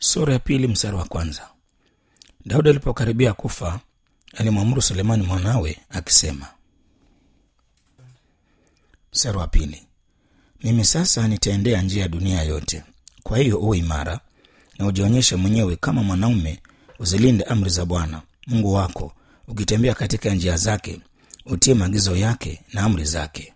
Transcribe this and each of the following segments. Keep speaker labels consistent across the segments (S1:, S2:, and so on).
S1: sura ya pili mstari wa kwanza daudi alipokaribia kufa alimwamuru sulemani mwanawe akisema mstari wa pili mimi sasa nitaendea njia ya dunia yote kwa hiyo uwe imara na ujionyeshe mwenyewe kama mwanaume uzilinde amri za bwana mungu wako ukitembea katika njia zake utie maagizo yake na amri zake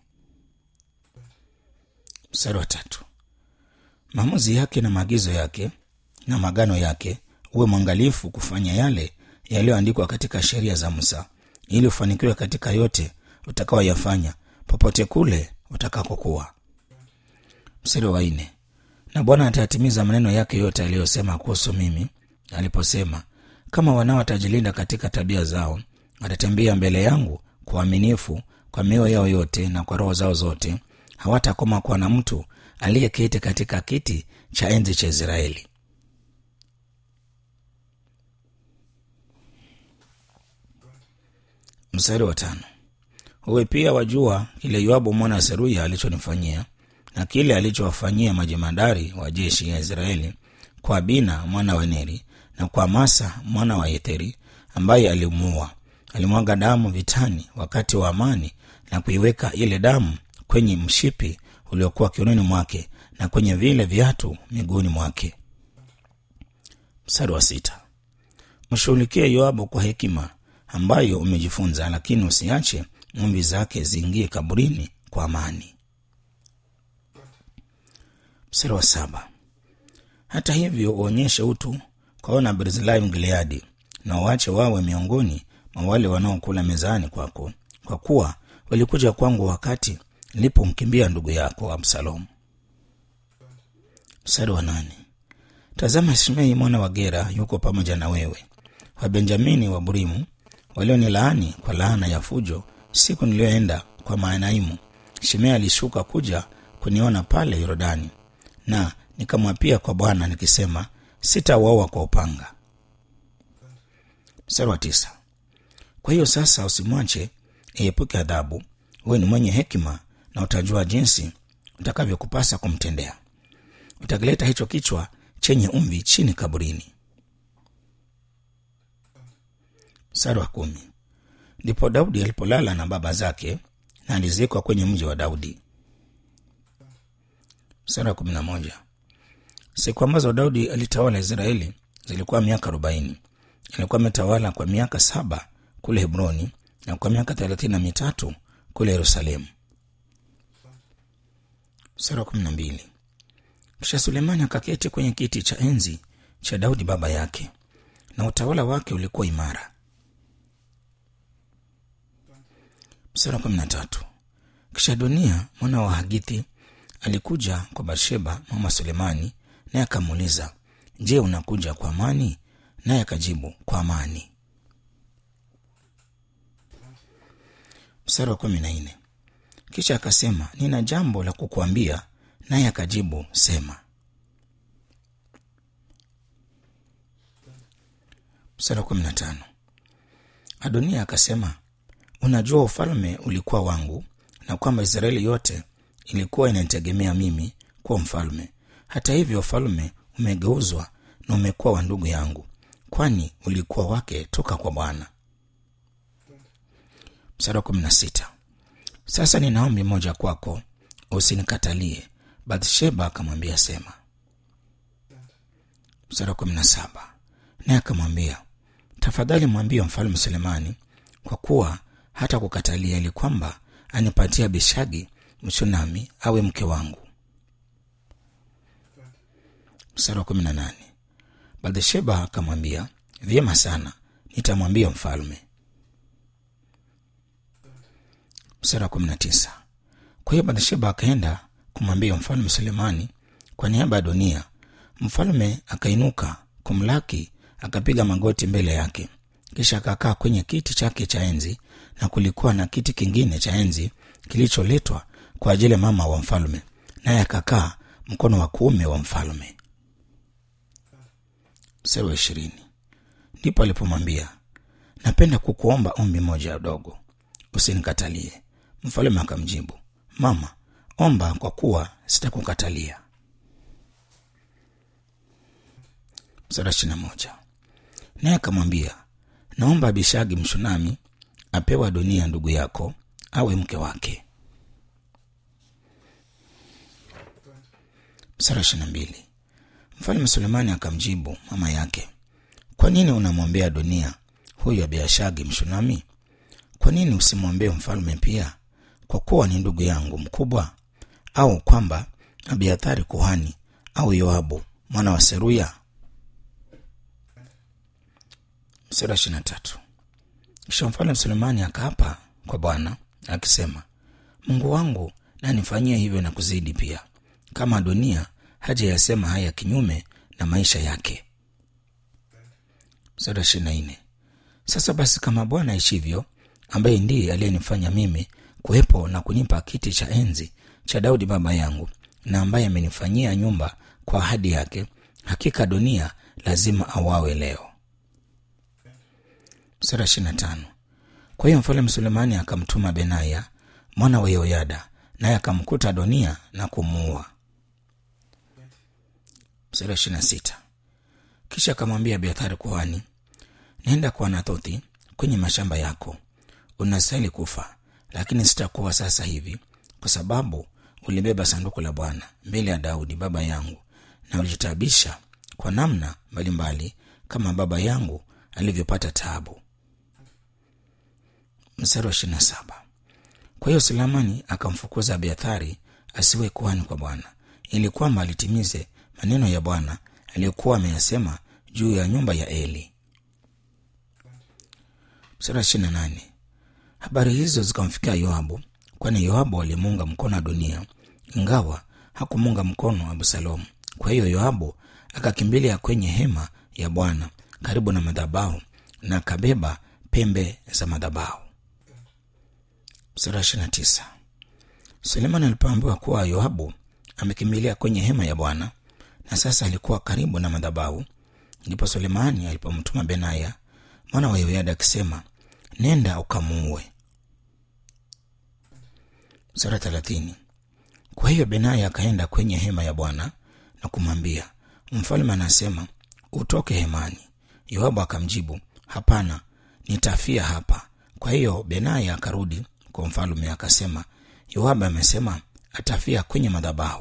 S1: mstari wa tatu maamuzi yake na maagizo yake na magano yake uwe mwangalifu kufanya yale yaliyoandikwa katika sheria za musa ili ufanikiwe katika yote utakaoyafanya popote kule utakakokuwa mstari wa nne na bwana atayatimiza maneno yake yote aliyosema kuhusu mimi aliposema kama wanao watajilinda katika tabia zao watatembea mbele yangu kwa uaminifu kwa mioyo yao yote na kwa roho zao zote hawatakoma kuwa na mtu aliyeketi katika kiti cha enzi cha israeli mstari wa tano uwe pia wajua kile yoabu mwana wa seruya alichonifanyia na kile alichowafanyia majemadari wa jeshi ya israeli kwa bina mwana wa neri na kwa masa mwana wa yetheri ambaye alimuua alimwaga damu vitani wakati wa amani na kuiweka ile damu kwenye mshipi uliokuwa kiunoni mwake na kwenye vile viatu miguuni mwake mstari wa sita mshughulikie yoabu kwa hekima ambayo umejifunza lakini usiache mumbi zake ziingie kaburini kwa amani mstari wa saba hata hivyo uonyeshe utu kwa wana barzilai mgileadi na uache wawe miongoni mwa wale wanaokula mezani kwako kwa kuwa walikuja kwangu wakati nilipomkimbia ndugu yako absalomu mstari wa nane tazama shimei mwana wa gera yuko pamoja na wewe wabenjamini wa burimu walionilaani kwa laana ya fujo siku niliyoenda kwa maanaimu shimei alishuka kuja kuniona pale yorodani na nikamwapia kwa bwana nikisema sitauawa kwa upanga mstari wa tisa kwa hiyo sasa usimwache iepuke adhabu huwe ni mwenye hekima na utajua jinsi utakavyokupasa kumtendea utakileta hicho kichwa chenye umvi chini kaburini mstari wa kumi ndipo daudi alipolala na baba zake na alizikwa kwenye mji wa daudi mstari wa kumi na moja siku ambazo daudi alitawala israeli zilikuwa miaka arobaini alikuwa ametawala kwa miaka saba kule hebroni na kwa miaka thelathini na mitatu kule yerusalemu mstari wa kumi na mbili kisha sulemani akaketi kwenye kiti cha enzi cha daudi baba yake na utawala wake ulikuwa imara mstari wa kumi na tatu kisha adonia mwana wa hagithi alikuja kwa barsheba mama sulemani naye akamuuliza je unakuja kwa amani naye akajibu kwa amani mstari wa kumi na nne kisha akasema nina jambo la kukuambia naye akajibu sema mstari wa kumi na tano adonia akasema unajua ufalme ulikuwa wangu na kwamba israeli yote ilikuwa inanitegemea mimi kuwa mfalme hata hivyo ufalme umegeuzwa na umekuwa wa ndugu yangu kwani ulikuwa wake toka kwa bwana mstari wa kumi na sita sasa nina ombi moja kwako usinikatalie bathsheba akamwambia sema mstari wa kumi na saba naye akamwambia tafadhali mwambie mfalme sulemani kwa kuwa hata kukatalia ili kwamba anipatia bishagi mshunami awe mke wangu mstari wa kumi na nane bathsheba akamwambia vyema sana nitamwambia mfalme mstari wa kumi na tisa kwa hiyo bathsheba akaenda kumwambia mfalme sulemani kwa niaba ya dunia mfalme akainuka kumlaki akapiga magoti mbele yake kisha akakaa kwenye kiti chake cha enzi na kulikuwa na kiti kingine cha enzi kilicholetwa kwa ajili ya mama wa mfalme naye akakaa mkono wa kuume wa mfalme mstari wa ishirini ndipo alipomwambia napenda kukuomba ombi moja dogo usinikatalie mfalme akamjibu mama omba kwa kuwa sitakukatalia mstari ishirini na moja naye akamwambia naomba abishagi mshunami apewa dunia ndugu yako awe mke wake mstari ishirini na mbili mfalme sulemani akamjibu mama yake kwa nini unamwombea dunia huyu abiashagi mshunami kwa nini usimwombee mfalme pia kwa kuwa ni ndugu yangu mkubwa au kwamba abiathari kuhani au yoabu mwana wa seruya mstari wa ishirini na tatu kisha mfalme sulemani akaapa kwa bwana akisema mungu wangu na nifanyie hivyo na kuzidi pia kama dunia haja yasema haya kinyume na maisha yake mstari wa ishirini na nne sasa basi kama bwana aishivyo ambaye ndiye aliyenifanya mimi kuwepo na kunipa kiti cha enzi cha daudi baba yangu na ambaye amenifanyia nyumba kwa ahadi yake hakika dunia lazima awawe leo sura ishirina tano kwa hiyo mfalme sulemani akamtuma benaya mwana wa yehoyada naye akamkuta adonia na kumuua sura ishirina sita kisha akamwambia abiathari kuhani nenda kwa anathothi kwenye mashamba yako unastahili kufa lakini sitakuwa sasa hivi kwa sababu ulibeba sanduku la bwana mbele ya daudi baba yangu na ulijitabisha kwa namna mbalimbali kama baba yangu alivyopata taabu mstari wa ishirina saba kwa hiyo sulemani akamfukuza abiathari asiwe kuhani kwa bwana ili kwamba alitimize maneno ya bwana aliyokuwa ameyasema juu ya nyumba ya eli mstari wa ishirina nane habari hizo zikamfikia yoabu kwani yoabu alimuunga mkono adonia ingawa hakumuunga mkono absalomu kwa hiyo yoabu akakimbilia kwenye hema ya bwana karibu na madhabahu na akabeba pembe za madhabahu sura ishirina tisa sulemani alipoambiwa kuwa yoabu amekimbilia kwenye hema ya bwana na sasa alikuwa karibu na madhabahu ndipo sulemani alipomtuma benaya mwana wa yoyada akisema nenda ukamuue sura thelathini kwa hiyo benaya akaenda kwenye hema ya bwana na kumwambia mfalme anasema utoke hemani yoabu akamjibu hapana nitafia hapa kwa hiyo benaya akarudi kwa mfalume akasema yoabu amesema atafia kwenye madhabahu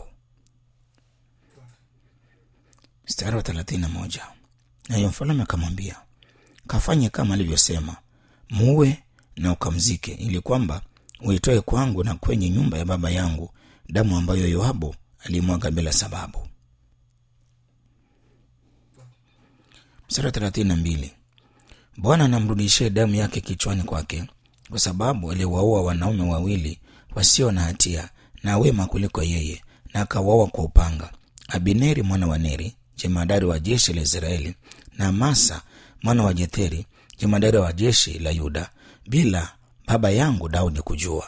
S1: mstari wa thelathini na moja nayo mfalume akamwambia kafanye kama alivyosema muue na ukamzike ili kwamba uitoe kwangu na kwenye nyumba ya baba yangu damu ambayo yoabu alimwaga bila sababu mstari wa thelathini na mbili bwana anamrudishie damu yake kichwani kwake kwa sababu aliwaua wanaume wawili wasio na hatia na wema kuliko yeye na akawaua kwa upanga abineri mwana wa neri jemadari wa jeshi la israeli na masa mwana wa jetheri jemadari wa jeshi la yuda bila baba yangu daudi kujua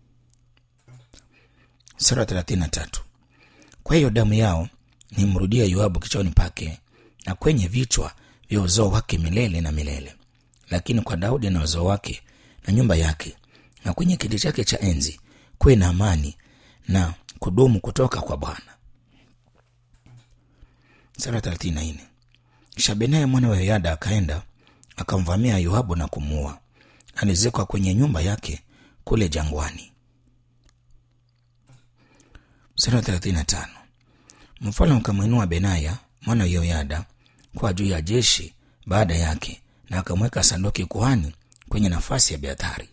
S1: sura thelathini na tatu kwa hiyo damu yao nimrudia yoabu kichwani pake na kwenye vichwa vya uzao wake milele na milele lakini kwa daudi na uzao wake na nyumba yake na kwenye kiti chake cha enzi kuwe na amani na kudumu kutoka kwa bwana sura thelathini na nne kisha benaya mwana wa yoyada akaenda akamvamia yoabu na kumuua alizikwa kwenye nyumba yake kule jangwani sura thelathini na tano mfalme akamwinua benaya mwana wa yoyada kwa juu ya jeshi baada yake na akamweka sanduki kuhani kwenye nafasi ya beathari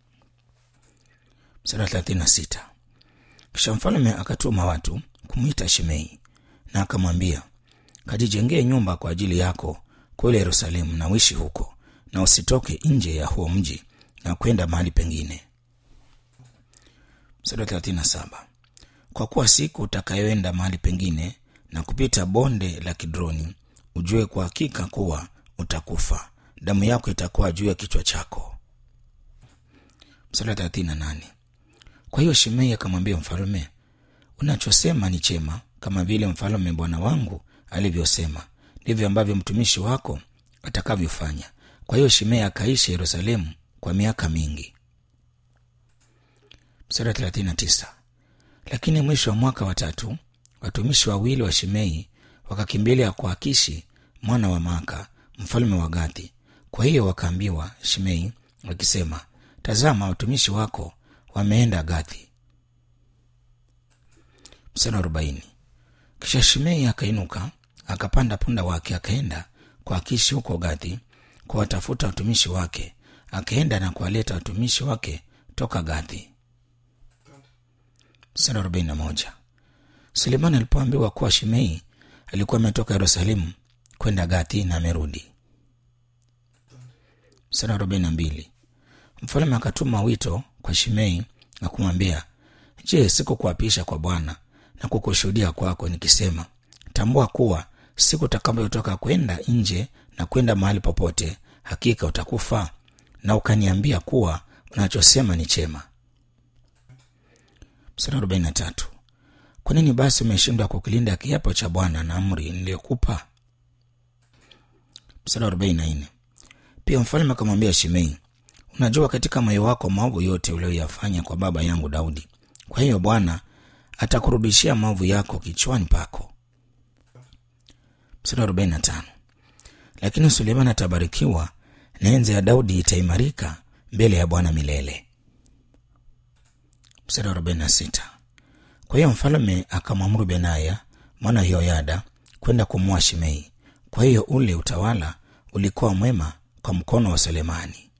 S1: sura thelathini na sita kisha mfalme akatuma watu kumwita shimei na akamwambia kajijengee nyumba kwa ajili yako kule yerusalemu na uishi huko na usitoke nje ya huo mji na kwenda mahali pengine sura thelathini na saba kwa kuwa siku utakayoenda mahali pengine na kupita bonde la kidroni ujue kwa hakika kuwa utakufa damu yako itakuwa juu ya kichwa chako msala thelathini na nane kwa hiyo shimei akamwambia mfalume unachosema ni chema kama vile mfalume bwana wangu alivyosema ndivyo ambavyo mtumishi wako atakavyofanya kwa hiyo shimei akaishi yerusalemu kwa miaka mingi msara thelathini na tisa lakini mwisho wa mwaka wa tatu watumishi wawili wa shimei wakakimbilia kwa akishi mwana wa Maaka mfalme wa Gathi. Kwa hiyo wakaambiwa Shimei wakisema, tazama, watumishi wako wameenda Gathi. Mstari wa arobaini. Kisha Shimei akainuka akapanda punda wake akaenda kwa Akishi huko Gathi kuwatafuta watumishi wake, akaenda na kuwaleta watumishi wake toka Gathi. Mstari wa arobaini na moja. Sulemani alipoambiwa kuwa Shimei alikuwa ametoka Yerusalemu kwenda Gathi na amerudi. Mstari wa arobaini na mbili. Mfalme akatuma wito kwa Shimei na kumwambia, Je, sikukuapisha kwa Bwana na kukushuhudia kwako nikisema, tambua kuwa siku utakapotoka kwenda nje na kwenda mahali popote, hakika utakufa? Na ukaniambia kuwa unachosema ni chema. Mstari arobaini na tatu. Kwa nini basi umeshindwa kukilinda kiapo cha Bwana na amri niliyokupa? Mstari arobaini na nne. Pia mfalme akamwambia Shimei, unajua katika moyo wako maovu yote uliyoyafanya kwa baba yangu Daudi. Kwa hiyo Bwana atakurudishia maovu yako kichwani pako. Mstari arobaini na tano. Lakini Sulemani atabarikiwa na enzi ya Daudi itaimarika mbele ya Bwana milele. Mstari arobaini na sita. Kwa hiyo mfalme akamwamuru Benaya mwana wa Yehoyada kwenda kumua Shimei. Kwa hiyo ule utawala ulikuwa mwema kwa mkono wa Sulemani.